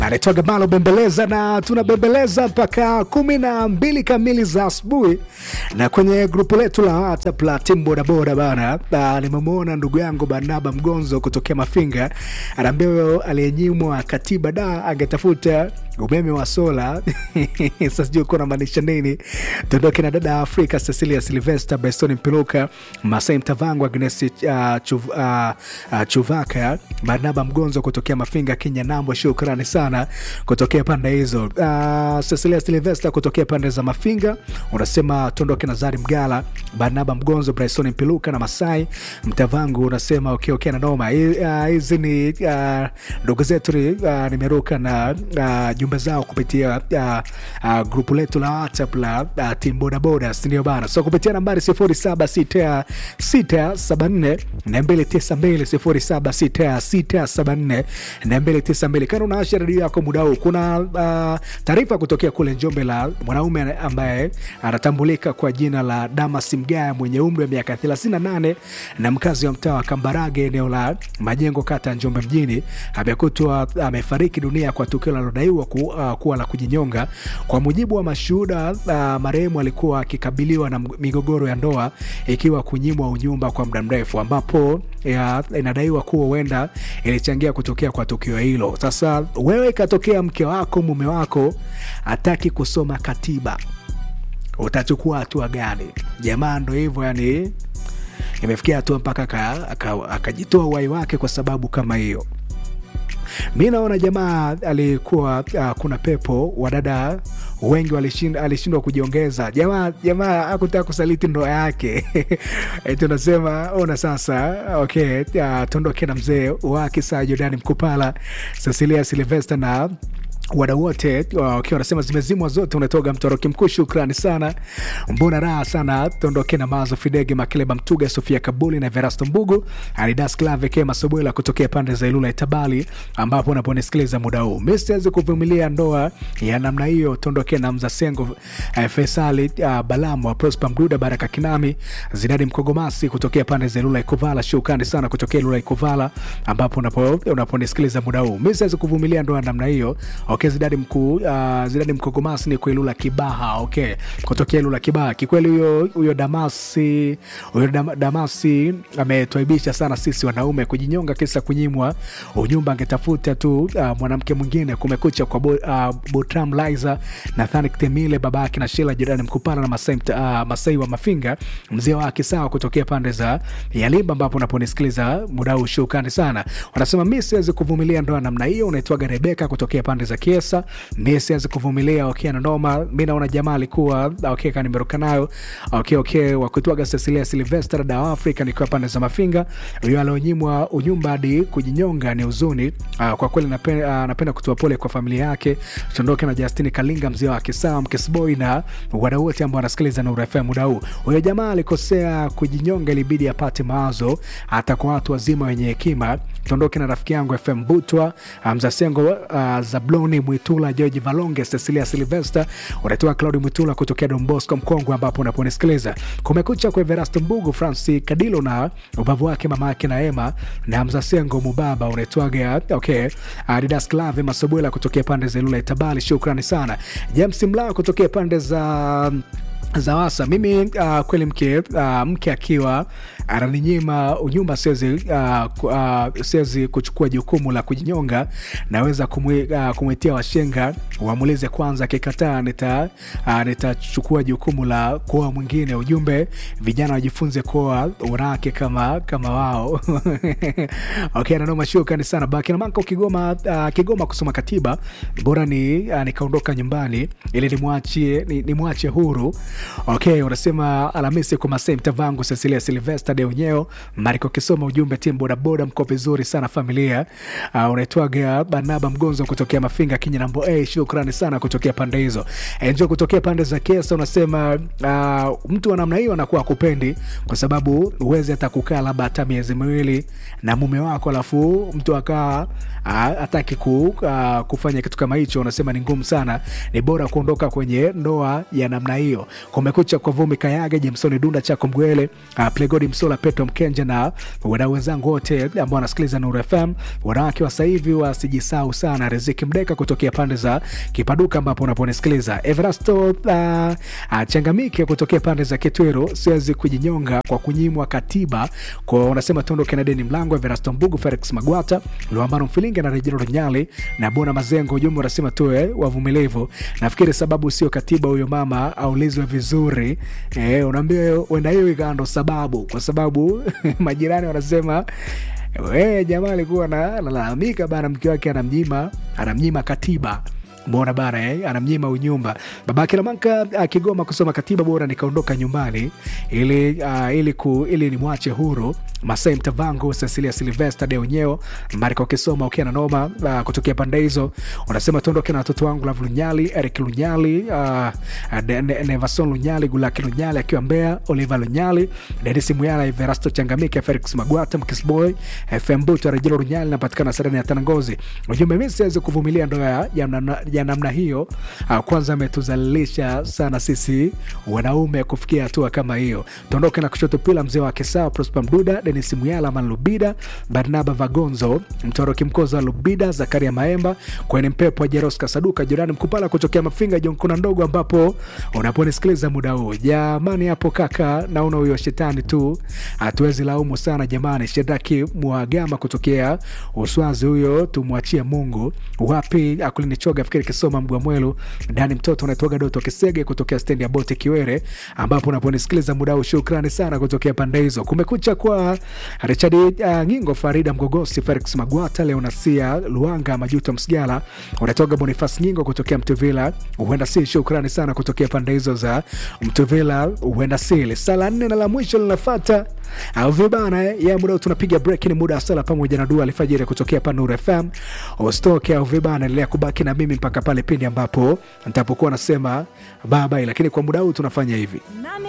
anaitwaga Malo Bembeleza, na tunabembeleza mpaka kumi na mbili kamili za asubuhi. Na kwenye grupu letu la WhatsApp la timu bodaboda bana, ah, nimemwona ndugu yangu Barnaba Mgonzo kutokea Mafinga, anaambia huyo aliyenyimwa katiba da angetafuta umeme wa sola. Sasa sijui uko namaanisha nini. Tuondoke na dada Afrika Cecilia Silvester, Beston Mpiluka, Masai Mtavangu, Agnes uh, Chuv, uh, uh, Chuvaka, Barnaba Mgonzo kutokea Mafinga, Kenya Nambo, shukrani sana kutokea pande hizo. Uh, Cecilia Silvester kutokea pande za Mafinga unasema tuondoke na Zari Mgala, Barnaba Mgonzo, Bryson Mpiluka na Masai Mtavangu unasema okay, okay, na noma Hi- ah, hizi ni ah, ndugu zetu ni, ah, nimeruka na ah, jumbe zao kupitia uh, uh, grupu letu la WhatsApp la uh, timu bodaboda, sindio bana? So kupitia nambari 076674 292 076674 kana unaasha redio yako muda huu, kuna uh, taarifa kutokea kule Njombe la mwanaume ambaye anatambulika kwa jina la Damas Mgaya mwenye umri wa miaka 38 na mkazi wa mtaa wa Kambarage eneo la Majengo kata ya Njombe mjini amekutwa amefariki dunia kwa tukio linalodaiwa ku, uh, kuwa la kujinyonga. Kwa mujibu wa mashuhuda uh, marehemu alikuwa akikabiliwa na migogoro ya ndoa ikiwa kunyimwa unyumba kwa muda mrefu, ambapo ya, inadaiwa kuwa huenda ilichangia kutokea kwa tukio hilo. Sasa wewe, ikatokea mke wako mume wako hataki kusoma katiba, utachukua hatua gani? Jamaa ndo hivyo yani imefikia hatua mpaka aka- aka- akajitoa uhai wake kwa sababu kama hiyo. Mi naona jamaa alikuwa uh, kuna pepo wadada wengi walishind- alishindwa kujiongeza. Jamaa jamaa akutaka kusaliti ndoa yake Eh, tunasema ona sasa, okay, uh, tuondoke na mzee wake saa Jordani Mkupala, Cecilia Silvester na wadau wote wakiwa wanasema zimezimwa zote, unatoga mtoroki mkuu. Shukrani sana, mbona raha sana. Tuondoke na Mazo Fidege, Makeleba Mtuga, Sofia Kabuli na Verasto Mbugu, Alidas Klave Kema Sobwela kutokea pande za Ilula Itabali, ambapo unaponisikiliza muda huu. Mi siwezi kuvumilia ndoa ya namna hiyo. Tuondoke na Mzasengo eh, Faisali uh, Balamu wa Prosper Mduda, Baraka Kinami, Zidadi Mkogomasi kutokea pande za Ilula Ikuvala. Shukrani sana kutokea Ilula Ikuvala, ambapo unapo unaponisikiliza muda huu. Mi siwezi kuvumilia ndoa ya namna hiyo. Okay, Zidadi mkuu uh, Zidadi Mkogomasi ni kwa Ilula Kibaha. Okay, kutokea Ilula Kibaha. Kikweli huyo huyo Damasi huyo Dam, Damasi ametwaibisha sana sisi wanaume kujinyonga kisa kunyimwa unyumba, angetafuta tu uh, mwanamke mwingine. Kumekucha kwa bo, uh, Botram Liza Nathan Temile baba yake na Shela jirani Mkupana na Masai, uh, Masai wa Mafinga mzee wa Kisawa kutokea pande za Yalimba, ambapo unaponisikiliza muda huu, shukrani sana. Wanasema mi siwezi kuvumilia ndoa namna hiyo. Unaitwaga Rebeka kutokea pande za Kiesa. Mi siwezi kuvumilia okay, na noma. Mi naona jamaa alikuwa okay, kanimeruka nayo okay, okay, wakutwaga Cecilia Silvester da Afrika nikiwa pande za Mafinga. Huyo alionyimwa unyumba hadi kujinyonga ni huzuni. Uh, kwa kweli napenda, uh, napenda kutoa pole kwa familia yake. Tuondoke na Justini Kalinga mzee wa Kisawa Mkesboy na wadau wote ambao wanasikiliza Nuru FM muda huu. Huyo jamaa alikosea kujinyonga, ilibidi apate mawazo hata kwa watu wazima wenye hekima. Tuondoke na rafiki yangu FM Butwa Mzasengo, uh, Zabloni Mwitula, George Valonge, Cecilia Silvester, unatoa Claudi Mwitula kutokea Don Bosco Mkongwe, ambapo unaponisikiliza Kumekucha kwa Everasto Mbugu, Franci Kadilo na ubavu wake mama yake na Ema na Mzasengo Mubaba, unaitwaga okay, Adidas Clave Masobwela kutokea pande za Ilula Itabali, shukrani sana. James Mlaa kutokea pande za Zawasa. Mimi uh, kweli mke uh, mke akiwa ananinyima unyumba, siwezi uh, ku- uh, siwezi kuchukua jukumu la kujinyonga. Naweza kumwi, uh, kumwitia washenga wamulize kwanza, akikataa nita uh, nitachukua jukumu la kuoa mwingine. Ujumbe, vijana wajifunze kuoa wanawake kama kama wao. Okay, nanoma, shukrani sana Bakina Manka Kigoma, uh, Kigoma kusoma katiba bora ni uh, nikaondoka nyumbani ili nimwachie ni, nimwache huru Okay, unasema Alhamisi kwa Masai Mtavangu, Cecilia Silvester de Unyeo, Mariko Kisoma, ujumbe timu bodaboda, mko vizuri sana familia. Uh, unaitwaga Barnaba Mgonzo kutokea Mafinga Kinya nambo A, shukrani sana kutokea pande hizo. Enjo kutokea pande za Kesa unasema uh, mtu wa namna hiyo anakuwa akupendi kwa sababu uwezi hata kukaa labda hata miezi miwili na mume wako alafu mtu akawa hataki ku, uh, kufanya kitu kama hicho, unasema ni ngumu sana, ni bora kuondoka kwenye ndoa ya namna hiyo. Kumekucha kwa Vumi Kayage, Jemsoni Dunda, Chako Mgwele, uh, Plegodi Mso Msola, Petro Mkenja na wadau wenzangu wote ambao wanasikiliza Nuru FM. Wanawake wa sasa hivi wasijisahau sana. Riziki Mdeka kutokea pande za Kipaduka ambapo unaponisikiliza. Everasto uh, uh, Changamike kutokea pande za Kitwiro, siwezi kujinyonga kwa kunyimwa katiba kwa unasema tuondoke na deni mlango. Everasto Mbugu, Felix Magwata, Luambano Mfilinga na Rejero Nyali na Bona Mazengo. Ujumbe unasema tuwe wavumilivu. Nafikiri sababu sio katiba, huyo mama aulizwe vizuri. Eh, unaambia wenda hiyo ikawa ndo sababu, kwa sababu majirani wanasema we jamaa alikuwa analalamika bana, mke wake anamnyima anamnyima katiba mbona bana eh? anamnyima unyumba babake Lamanka akigoma kusoma katiba, bora nikaondoka nyumbani ili, uh, ili, ku, ili nimwache huru Masai Mtavangu, Cecilia Silvester Deonyeo Marika ukisoma ukiwa na noma uh, kutokea pande hizo, unasema tuondoke na watoto wangu Lav Lunyali, Eric Lunyali, uh, ne, ne, Nevason Lunyali, Gulaki Lunyali akiwa Mbeya, Oliver Lunyali, Denis Muyala, Everasto Changamike, Felix Magwata, Mkisboy, FM Buto, Rejelo Lunyali, napatikana Sereni ya Tanangozi. Ujumbe, mimi siwezi kuvumilia ndoa ya namna ya namna hiyo. Uh, kwanza ametuzalilisha sana sisi wanaume kufikia hatua kama hiyo. Tuondoke na kushoto pila mzee wa Kisawa, Prosper Mduda, Denis Muyala, Man Lubida, Barnaba Vagonzo, Mtoroki Mkozo wa Lubida, Zakaria Maemba, kwenye mpepo wa Jeros Kasaduka, Jorani Mkupala kutokea Mafinga, Jonkuna Ndogo, ambapo unaponisikiliza muda huu. Jamani hapo kaka, naona huyo shetani tu, hatuwezi laumu sana jamani. Shedaki Mwagama kutokea Uswazi, huyo tumwachie Mungu. Wapi akulinichoga fikiri kisoma Mgwamwelu ndani mtoto unaitwaga Doto Kisege kutokea stendi ya boti Kiwere, ambapo unaponisikiliza muda huu. Shukrani sana kutokea pande hizo. Kumekucha kwa Richard uh, Ngingo, Farida Mgogosi, Felix Magwata, Leonasia Luanga, Majuto Msigala, unatoka Bonifas Ngingo kutokea Mtuvila, huenda si. Shukrani sana kutokea pande hizo za Mtuvila, huenda si. Sala nne na la mwisho linafata au vibana ya muda tunapiga break, ni muda wa sala pamoja na dua alfajiri kutokea hapa Nuru FM. Usitoke au vibana, endelea kubaki na mimi mpaka pale pindi ambapo nitapokuwa nasema bye bye, lakini kwa muda huu tunafanya hivi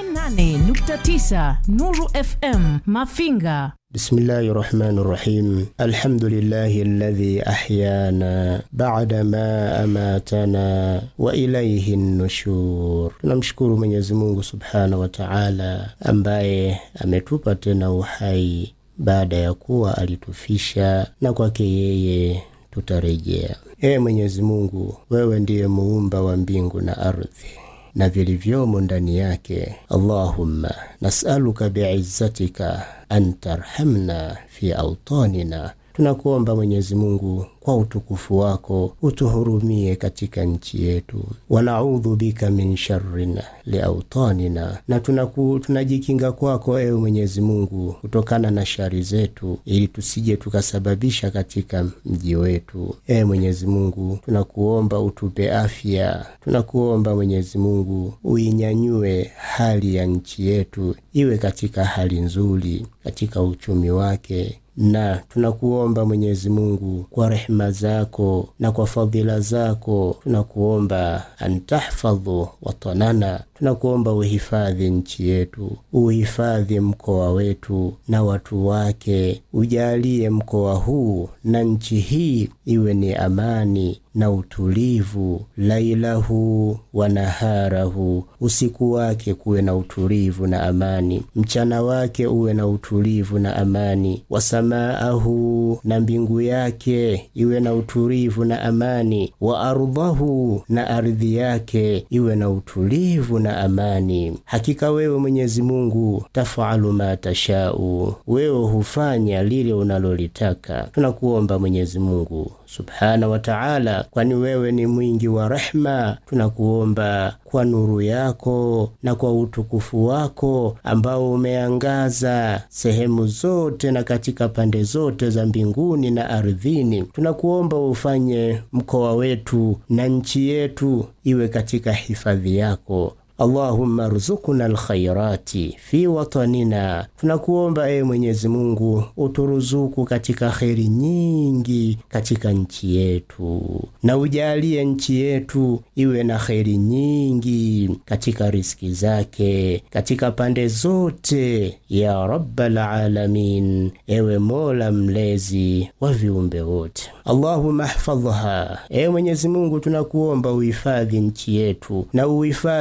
88.9 Nuru FM Mafinga. Bismillahi rahmani rahim. Alhamdulillahi alladhi ahyana bada ma amatana wa ilaihi nushur. Tunamshukuru Mwenyezi Mungu subhanahu wa taala ambaye ametupa tena uhai baada ya kuwa alitufisha, na kwake yeye tutarejea. Ee Mwenyezi Mungu, wewe ndiye muumba wa mbingu na ardhi na vilivyomo ndani yake. Allahumma nasaluka biizzatika an tarhamna fi autanina, tunakuomba Mwenyezi Mungu kwa utukufu wako utuhurumie katika nchi yetu. Wanaudhu bika min sharrin liautanina, na tunaku, tunajikinga kwako ewe Mwenyezi Mungu kutokana na shari zetu, ili tusije tukasababisha katika mji wetu. Ewe Mwenyezi Mungu, tunakuomba utupe afya, tunakuomba Mwenyezi Mungu uinyanyue hali ya nchi yetu iwe katika hali nzuri katika uchumi wake na tunakuomba Mwenyezi Mungu kwa rehema zako na kwa fadhila zako, tunakuomba antahfadhu watanana, tunakuomba uhifadhi nchi yetu, uhifadhi mkoa wetu na watu wake, ujalie mkoa huu na nchi hii iwe ni amani na utulivu, lailahu wa naharahu, usiku wake kuwe na utulivu na amani, mchana wake uwe na utulivu na amani, wasamaahu, na mbingu yake iwe na utulivu na amani, wa ardhahu, na ardhi yake iwe na utulivu na amani. Hakika wewe Mwenyezi Mungu tafalu ma tashau, wewe hufanya lile unalolitaka. Tunakuomba Mwenyezi Mungu subhana wa taala, kwani wewe ni mwingi wa rehma. Tunakuomba kwa nuru yako na kwa utukufu wako ambao umeangaza sehemu zote na katika pande zote za mbinguni na ardhini, tunakuomba ufanye mkoa wetu na nchi yetu iwe katika hifadhi yako. Allahumma ruzukuna alkhairati fi watanina, tunakuomba ewe Mwenyezi Mungu uturuzuku katika kheri nyingi katika nchi yetu, na ujalie nchi yetu iwe na kheri nyingi katika riski zake katika pande zote, ya rabbal alamin, ewe Mola mlezi wa viumbe wote. Allahumma hfadhha, ewe Mwenyezi Mungu tunakuomba uhifadhi nchi yetu na uhifadhi mko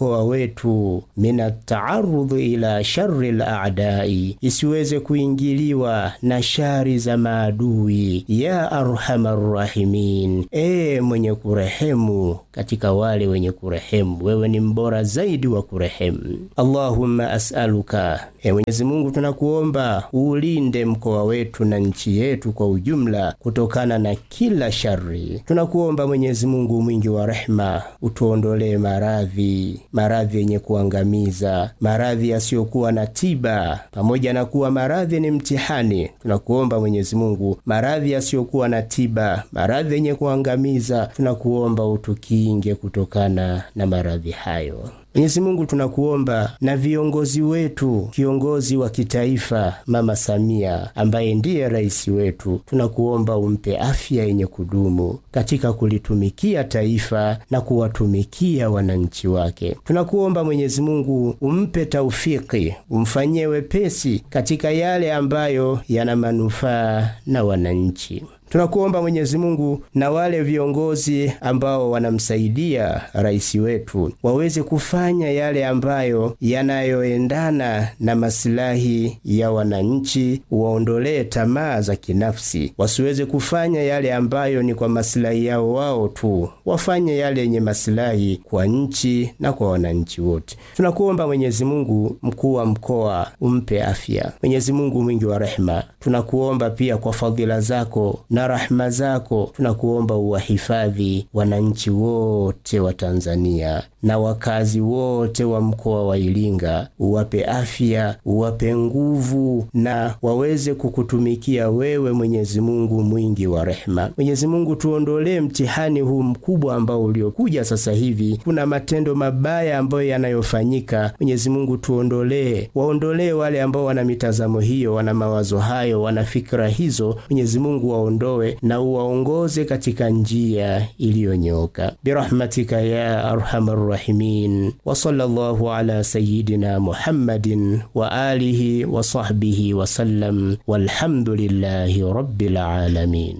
mkoa wetu min taarudhi ila shari ladai, isiweze kuingiliwa na shari za maadui. Ya arhamar rahimin, ee mwenye kurehemu katika wale wenye kurehemu, wewe ni mbora zaidi wa kurehemu. Allahumma as'aluka, e Mwenyezi Mungu tunakuomba uulinde mkoa wetu na nchi yetu kwa ujumla kutokana na kila shari. Tunakuomba Mwenyezi Mungu mwingi wa rehema, utuondolee maradhi, maradhi yenye kuangamiza, maradhi yasiyokuwa na tiba. Pamoja na kuwa maradhi ni mtihani, tunakuomba Mwenyezi Mungu, maradhi yasiyokuwa na tiba, maradhi yenye kuangamiza, tunakuomba utukinge kutokana na maradhi hayo. Mwenyezi Mungu tunakuomba na viongozi wetu, kiongozi wa kitaifa Mama Samia ambaye ndiye rais wetu, tunakuomba umpe afya yenye kudumu katika kulitumikia taifa na kuwatumikia wananchi wake. Tunakuomba Mwenyezi Mungu umpe taufiki, umfanyie wepesi katika yale ambayo yana manufaa na wananchi. Tunakuomba Mwenyezi Mungu na wale viongozi ambao wanamsaidia rais wetu waweze kufanya yale ambayo yanayoendana na masilahi ya wananchi, waondolee tamaa za kinafsi, wasiweze kufanya yale ambayo ni kwa masilahi yao wao tu, wafanye yale yenye masilahi kwa nchi na kwa wananchi wote. Tunakuomba Mwenyezi Mungu, mkuu wa mkoa umpe afya. Mwenyezi Mungu mwingi wa rehema, tunakuomba pia kwa fadhila zako na rahma zako tunakuomba uwahifadhi wananchi wote wa Tanzania na wakazi wote wa mkoa wa Iringa, uwape afya, uwape nguvu na waweze kukutumikia wewe, Mwenyezi Mungu mwingi wa rehema. Mwenyezi Mungu, tuondolee mtihani huu mkubwa ambao uliokuja sasa hivi. Kuna matendo mabaya ambayo yanayofanyika. Mwenyezi Mungu, tuondolee, waondolee wale ambao wana mitazamo hiyo, wana mawazo hayo, wana fikra hizo. Mwenyezi Mungu waondoe na uwaongoze katika njia iliyonyooka birahmatika ya arhamar rahimin wa sallallahu ala sayidina Muhammadin wa alihi wa sahbihi wa sallam walhamdulillahi rabbil alamin.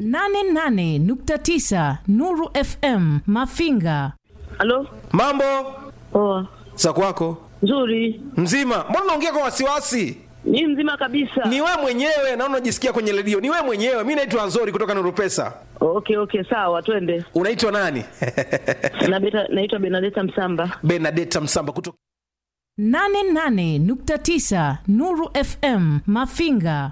88.9 Nuru FM Mafinga. Halo, Mambo poa, za kwako nzuri. mzima? Mbona unaongea kwa wasiwasi? Ni mzima kabisa. Ni wewe mwenyewe, naona unajisikia kwenye redio. Ni wewe mwenyewe. Mi naitwa Anzori kutoka Nuru Pesa. Okay, okay, sawa, twende. Unaitwa nani? Na beta, naitwa Benadeta Msamba. Benadeta Msamba kutoka 88.9 Nuru FM Mafinga.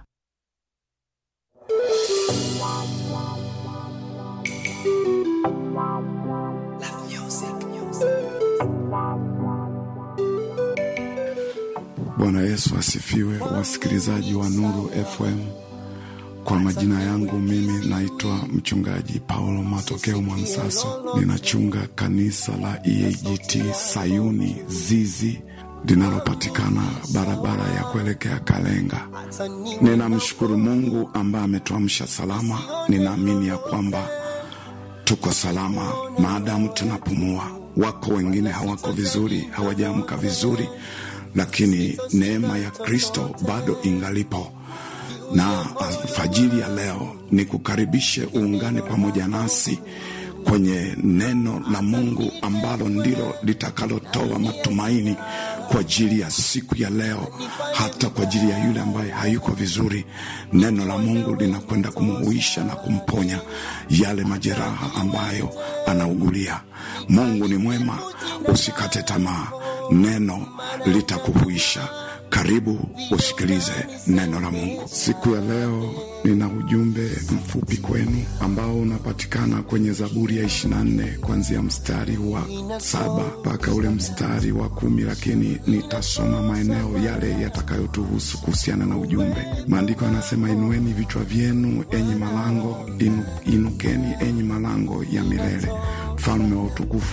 Bwana Yesu asifiwe, wasikilizaji wa Nuru FM. Kwa majina yangu mimi naitwa mchungaji Paulo Matokeo Mwansaso, ninachunga kanisa la EAGT Sayuni Zizi linalopatikana barabara ya kuelekea Kalenga. Ninamshukuru Mungu ambaye ametuamsha salama. Ninaamini ya kwamba tuko salama maadamu tunapumua. Wako wengine hawako vizuri, hawajaamka vizuri, lakini neema ya Kristo bado ingalipo na alfajiri ya leo ni kukaribishe uungane pamoja nasi kwenye neno la Mungu ambalo ndilo litakalotoa matumaini kwa ajili ya siku ya leo, hata kwa ajili ya yule ambaye hayuko vizuri. Neno la Mungu linakwenda kumuhuisha na kumponya yale majeraha ambayo anaugulia. Mungu ni mwema, usikate tamaa, neno litakuhuisha. Karibu usikilize neno la Mungu siku ya leo. Nina ujumbe mfupi kwenu ambao unapatikana kwenye Zaburi ya 24 kuanzia mstari wa saba mpaka ule mstari wa kumi, lakini nitasoma maeneo yale yatakayotuhusu kuhusiana na ujumbe. Maandiko yanasema, inueni vichwa vyenu enyi malango inu, inukeni enyi malango ya milele, mfalme wa utukufu